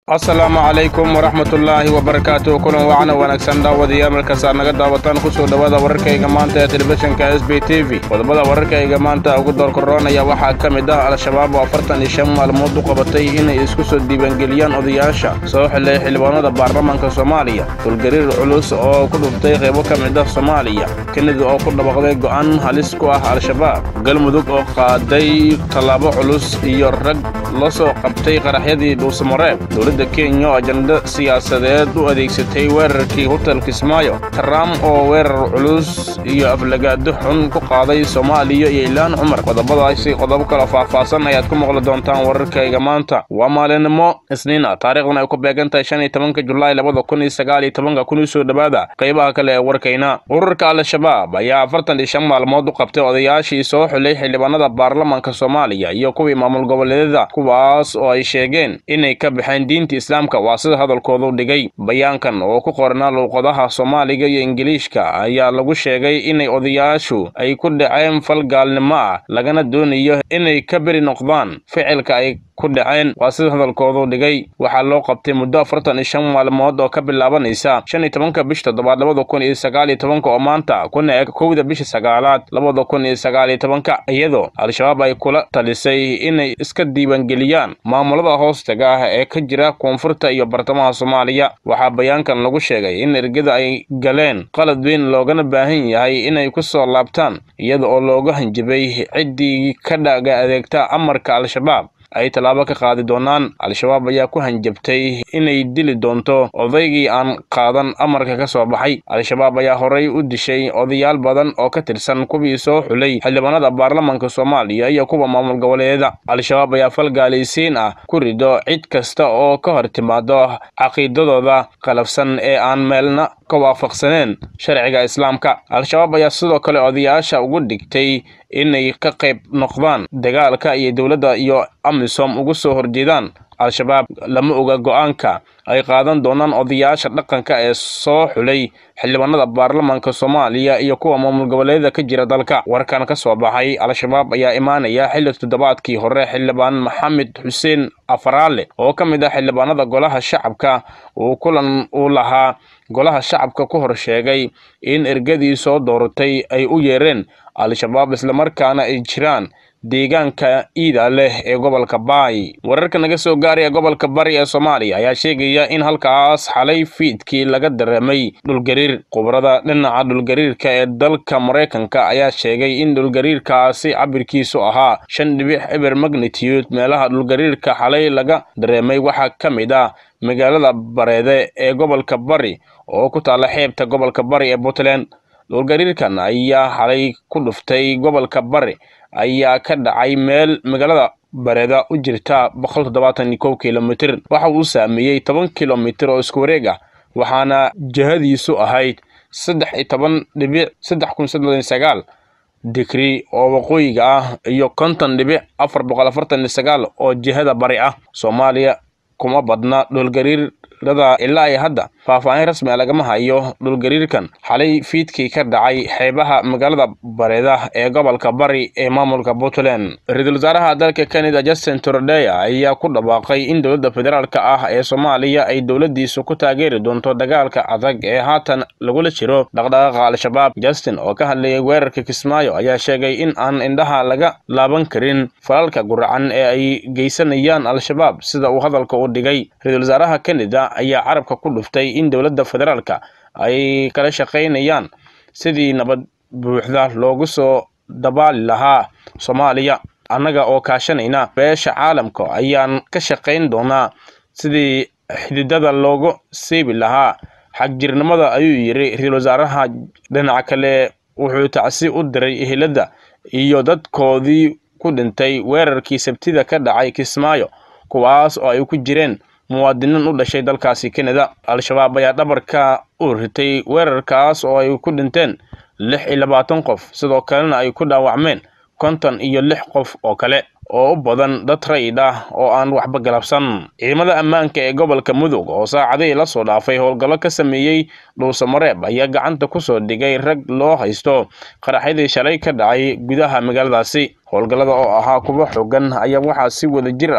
asalaamu calaykum waraxmatullaahi wabarakaatu kulan wacana wanaagsan daawadayaal markasaad naga daawataan kusoo dhowaada wararkayga maanta ee telefishinka s b t v qodobada wararkayga maanta ugu doorkoroonaya waxaa ka mid ah al-shabaab oo afartan iyo shan maalmood u qabatay inay isku soo diiwaangeliyaan odayaasha soo xilay xildhibaanada baarlamaanka soomaaliya dulgariir culus oo ku dhuftay qaybo ka mid ah soomaaliya kenedi oo ku dhabaqday go'aan halis ku ah al-shabaab galmudug oo qaaday tallaabo culus iyo rag la soo qabtay qaraxyadii dhuusamareeb dowladda kenya oo ajanda siyaasadeed u adeegsatay weerarkii hotel kismaayo taraam oo weerar culus iyo aflagaado xun ku qaaday soomaaliya iyo ilaan cumar qodobadaasi qodobo kale faahfaahsan ayaad ku maqli doontaan wararkayga maanta waa maalinimo isniina taariikhdan ay ku beegan tahay shan iyo tobanka julaay labada kun iyo sagaal iyo tobanka kun iyo soo dhowaada qaybaha kale ee warkayna ururka al-shabaab ayaa afartan iyo shan maalmood u qabtay odayaashii soo xulay xildhibaanada baarlamaanka soomaaliya iyo kuwii maamul goboleedyada kuwaas oo ay sheegeen inay ka baxeen diinta islaamka waa sida hadalkoodu dhigay bayaankan oo ku qornaa luuqadaha soomaaliga iyo ingiliishka ayaa lagu sheegay inay odayaashu ay ku dhaceen fal gaalnimo ah lagana doonayo inay ka beri noqdaan ficilka ay ku dhaceen waa sida hadalkoodu dhigay waxaa loo qabtay muddo afartan iyo shan maalmood oo ka bilaabanaysa shan iyo tobanka bisha toddobaad labada kun iyo sagaal iyo tobanka oo maanta kuna eg kowda bisha sagaalaad labada kun iyo sagaal iyo tobanka iyadoo al-shabaab ay kula talisay inay iska diiwaangeliyaan maamulada hoostaga ah ee ka jira koonfurta iyo bartamaha soomaaliya waxaa bayaankan lagu sheegay in ergada ay galeen qalad weyn loogana baahan yahay inay ku soo laabtaan iyada oo looga hanjabay ciddii ka dhaga adeegta amarka al-shabaab ay tallaabo ka qaadi doonaan al-shabaab ayaa ku hanjabtay inay dili doonto odaygii aan qaadan amarka ka soo baxay al-shabaab ayaa horey u dishay odayaal badan oo ka tirsan kuwii soo xulay xildhibaanada baarlamaanka soomaaliya iyo kuwa maamul goboleedyada al-shabaab ayaa falgaalaysiin ah ku rido cid kasta oo ka hor timaado caqiidadooda qalafsan ee aan meelna ka waafaqsaneen sharciga islaamka al-shabaab ayaa sidoo kale odayaasha ugu dhigtay inay ka qayb noqdaan dagaalka iyo dowladda iyo amisom ugu soo horjeedaan al-shabaab lama oga go-aanka ay qaadan doonaan odayaasha dhaqanka ee soo xulay xildhibaanada baarlamaanka soomaaliya iyo kuwa maamul goboleedyada ka jira dalka warkan ka soo baxay al-shabaab ayaa imaanaya xilli toddobaadkii hore xildhibaan maxamed xuseen afaraale oo ka mid ah xildhibaanada golaha shacabka uu kulan uu lahaa golaha shacabka ku hor sheegay in ergadii soo dooratay ay u yeereen al-shabaab islamarkaana ay jiraan deegaanka iida leh ee gobolka baay wararka naga soo gaaraya gobolka bari ee soomaaliya ayaa sheegaya in halkaas xalay fiidkii laga dareemay dhulgariir khubarada dhinaca dhulgariirka ee dalka maraykanka ayaa sheegay in dhulgariirkaasi cabirkiisu ahaa shan dhibic eber magnitude meelaha dhulgariirka xalay laga dareemay waxaa ka mid ah magaalada bareede ee gobolka bari oo ku taalla xeebta gobolka bari ee puntland dhulgariirkan ayaa xalay ku dhuftay gobolka bari ayaa ka dhacay meel magaalada bareeda u jirta boqol toddobaatan iyo kow kilomitir waxa uu saameeyey toban kilomitir oo isku wareeg ah waxaana jihadiisu ahayd saddex iyo toban dhibic saddex kun soddon sagaal digri oo waqooyiga ah iyo konton dhibic afar boqol afartan iyo sagaal oo jihada bari ah soomaaliya kuma badna dhulgariirada ilaa iyo hadda faahfaahin rasmi a lagama hayo dhulgariirkan xalay fiidkii ka dhacay xeebaha magaalada bareeda ee gobolka bari ee maamulka puntland ra-iisul wasaaraha dalka canada justin trudeya ayaa ku dhawaaqay in dowladda federaalka ah ee soomaaliya ay dowladdiisu ku taageeri doonto dagaalka adag ee haatan lagula jiro dhaqdhaqaaqa al-shabaab justin oo ka hadlayay weerarka kismaayo ayaa sheegay in aan indhaha laga laaban karin falalka guracan ee ay geysanayaan al-shabaab sida uu hadalka u dhigay ra-iisul wasaaraha canada ayaa carabka ku dhuftay in dowladda federaalka ay kala shaqaynayaan sidii nabad buuxda loogu soo dabaali lahaa soomaaliya annaga oo kaashanayna beesha caalamka ayaan ka shaqayn doonaa sidii xididada loogu siibi lahaa xagjirnimada ayuu yidhi ra-iisul wasaaraha dhinaca kale wuxuu tacsi u diray ehelada iyo dadkoodii ku dhintay weerarkii sabtida ka dhacay kismaayo kuwaas oo ay ku jireen muwaadiniin u dhashay dalkaasi canada al-shabaab ayaa dhabarka u ritay weerarkaas oo ay ku dhinteen lix iyo labaatan qof sidoo kalena ay ku dhaawacmeen konton iyo lix qof oo kale oo u badan dad rayid ah oo aan waxba galabsan ciidamada ammaanka ee gobolka mudug oo saacadihii la soo dhaafay howlgallo ka sameeyey dhuusamareeb ayaa gacanta ku soo dhigay rag loo haysto qaraxyadii shalay ka dhacay gudaha magaaladaasi howlgallada oo ahaa kuwo xoogan ayaa waxaa si wada jir ah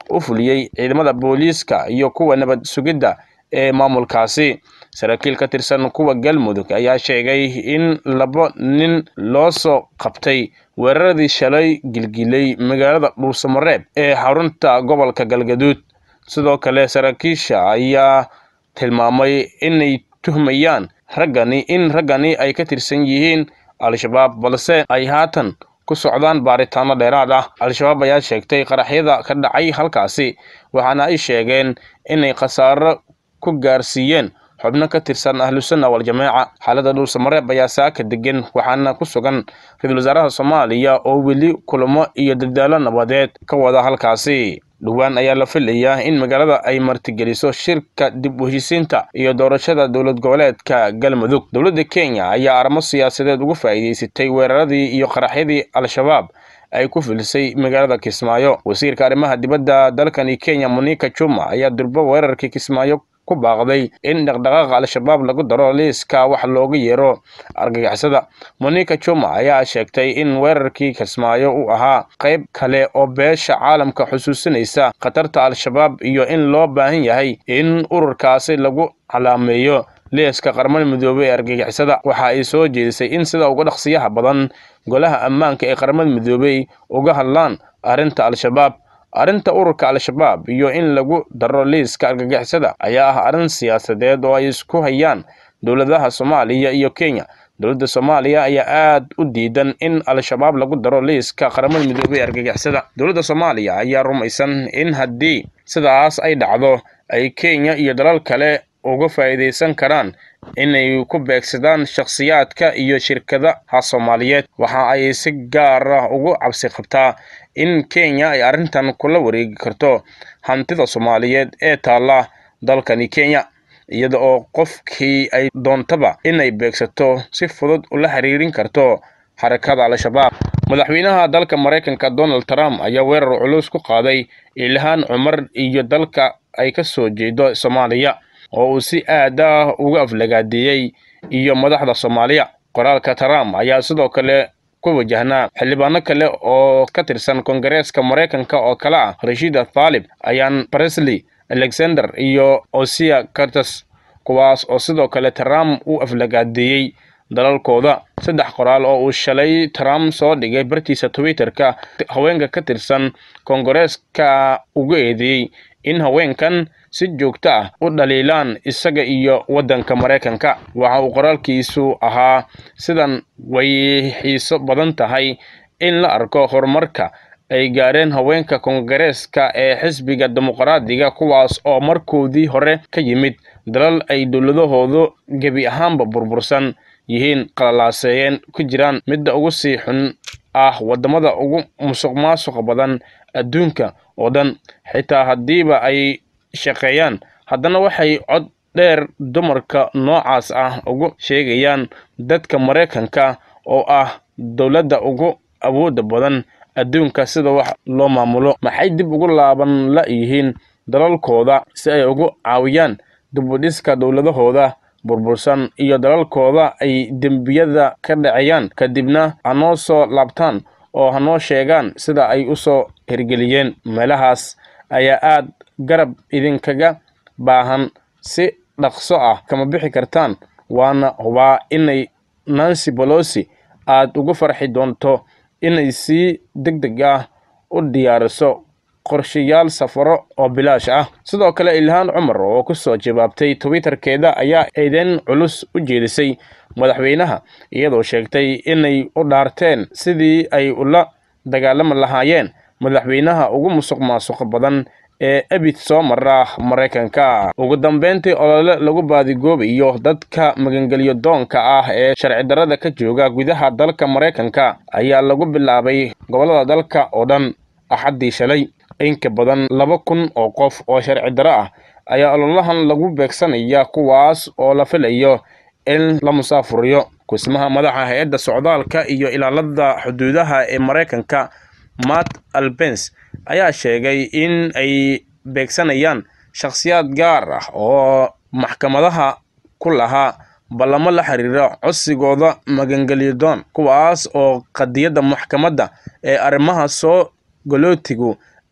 u fuliyey ciidamada booliiska iyo kuwa nabad sugidda ee maamulkaasi saraakiil ka tirsan kuwa galmudug ayaa sheegay in laba nin loo soo qabtay weeraradii shalay gilgilay magaalada dhuusamareeb ee xarunta gobolka galgaduud sidoo kale saraakiisha ayaa tilmaamay inay tuhmayaan raggani in raggani ay ka tirsan yihiin al-shabaab balse ay haatan ku socdaan baaritaano dheeraad ah al-shabaab ayaa sheegtay qaraxyada ka dhacay halkaasi waxaana ay sheegeen inay khasaaro ku gaarsiiyeen xubno ka tirsan ahlusunna waljamaaca xaaladda dhuusamareeb ayaa saaka degan waxaana ku sugan ra-iisul wasaaraha soomaaliya oo weli kulamo iyo dadaalo nabadeed ka wada halkaasi dhowaan ayaa la filayaa in magaalada ay martigeliso shirka dib u heshisiinta iyo doorashada dowlad goboleedka galmudug dowladda kenya ayaa arrimo siyaasadeed uga faa'iidaysatay weeraradii iyo qaraxyadii al-shabaab ay ku filisay magaalada kismaayo wasiirka arrimaha dibadda dalkani kenya monika juma ayaa durbo weerarkii kismaayo ku baaqday in dhaqdhaqaaqa al-shabaab lagu daro liiska wax looga yeero argagixisada monika juma ayaa sheegtay in weerarkii kismaayo uu ahaa qayb kale oo beesha caalamka xusuusinaysa khatarta al-shabaab iyo in loo baahan yahay in ururkaasi lagu calaameeyo liiska qaramada midoobey ee argagixisada waxa ay soo jeedisay in sida uga dhaqsiyaha badan golaha ammaanka ee qaramada midoobey uga hadlaan arrinta al-shabaab arrinta ururka al-shabaab iyo in lagu daro liiska argagixisada ayaa ah arrin siyaasadeed oo ay isku hayaan dowladaha soomaaliya iyo kenya dowladda soomaaliya ayaa aad u diidan in al-shabaab lagu daro liiska qaramada midoobey ee argagixisada dowladda soomaaliya ayaa rumaysan in haddii sidaas ay dhacdo ay kenya iyo dalal kale uga faa'iidaysan karaan inay ku beegsadaan shakhsiyaadka iyo shirkadaha soomaaliyeed waxa ay si gaar ah ugu cabsi qabtaa in kenya ay arrintan kula wareegi karto hantida soomaaliyeed ee taalla dalkani kenya iyada oo qofkii ay doontaba inay beegsato si fudud ula xiriirin karto xarakada al-shabaab madaxweynaha dalka maraykanka donald trump ayaa weerar culus ku qaaday ilhaan cumar iyo dalka ay ka soo jeedo soomaaliya oo uu si aad ah uga aflagaadeeyey iyo madaxda soomaaliya qoraalka trump ayaa sidoo kale ku wajahnaa xildhibaano kale oo ka tirsan kongareeska maraykanka oo kale ah rashida thalib ayaan presley alexander iyo osia cartes kuwaas oo sidoo kale trump u aflagaadeeyey dalalkooda saddex qoraal oo uu shalay trump soo dhigay bartiisa twitterka haweenka ka tirsan kongareeska ugu eedeeyey in haweenkan si joogto ah u dhaliilaan isaga iyo waddanka maraykanka waxa uu qoraalkiisu ahaa sidan way xiiso badan tahay in la arko horumarka ay gaareen haweenka kongareeska ee xisbiga dimuqraadiga kuwaas oo markoodii hore ka yimid dalal ay dowladahoodu gebi ahaanba burbursan yihiin qalalaaseeyeen ku jiraan midda ugu sii xun ah waddamada ugu musuq maasuqa badan adduunka oo dhan xitaa haddiiba ay shaqeeyaan haddana waxay cod dheer dumarka noocaas ah ugu sheegayaan dadka maraykanka oo ah dowladda ugu awoodda badan adduunka sida wax loo maamulo maxay dib ugu laaban la yihiin dalalkooda si ay ugu caawiyaan dibudhiska dowladahooda burbursan iyo dalalkooda ay dembiyada ka dhacayaan kadibna hanoo soo laabtaan oo hanoo sheegaan sida ay u soo hirgeliyeen meelahaas ayaa aad garab idinkaga baahan si dhaqso ah kama bixi kartaan waana hubaa inay nancy bolosi aad ugu farxi doonto inay si deg deg ah u diyaariso qorshayaal safaro oo bilaash ah sidoo kale ilhaan cumar oo ku soo jawaabtay twitterkeeda ayaa eedeyn culus u jeedisay madaxweynaha iyadoo sheegtay inay u dhaarteen sidii ay ula dagaalami lahaayeen madaxweynaha ugu musuq maasuqa badan ee ebid soo mara maraykanka ugu dambeyntii olole lagu baadigoobayo dadka magangelyo doonka ah ee sharci darrada ka jooga gudaha dalka maraykanka ayaa lagu bilaabay gobollada dalka oo dhan axaddii shalay inka badan laba kun oo qof oo sharci darro ah ayaa ololahan lagu beegsanaya kuwaas oo la filayo in la musaafuriyo kusmaha madaxa hay-adda socdaalka iyo ilaalada xuduudaha ee maraykanka matt albens ayaa sheegay in ay beegsanayaan shakhsiyaad gaar ah oo maxkamadaha ku lahaa ballamo la xiriira codsigooda magangelyadoon kuwaas oo qadiyadda maxkamadda ee arrimaha soo galootigu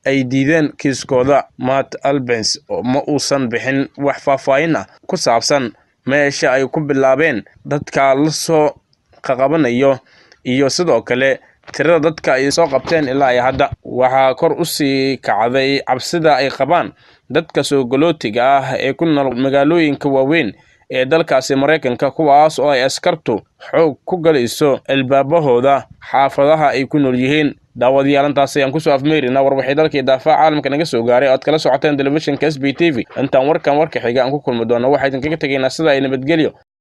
ay diideen kiiskooda matt albens ma uusan bixin wax faahfaahin ah ku saabsan meesha ay ku bilaabeen dadka la soo qaqabanayo iyo sidoo kale tirada dadka ay soo qabteen ilaa ay hadda waxaa kor u sii kacday cabsida ay qabaan dadka soo galootiga ah ee ku nool magaalooyinka waaweyn ee dalkaasi maraykanka kuwaas oo ay askartu xoog ku galayso albaabahooda xaafadaha ay ku nool yihiin daawadayaalantaas ayaan kusoo afmeerina war waxay dalkii daafaca caalamka naga soo gaaray o ad kala socoteen telefishinka s b t v intaan warkan warka xiga aan ku kulmi doono waxaa idinkaga tegaynaa sida ay nabadgelyo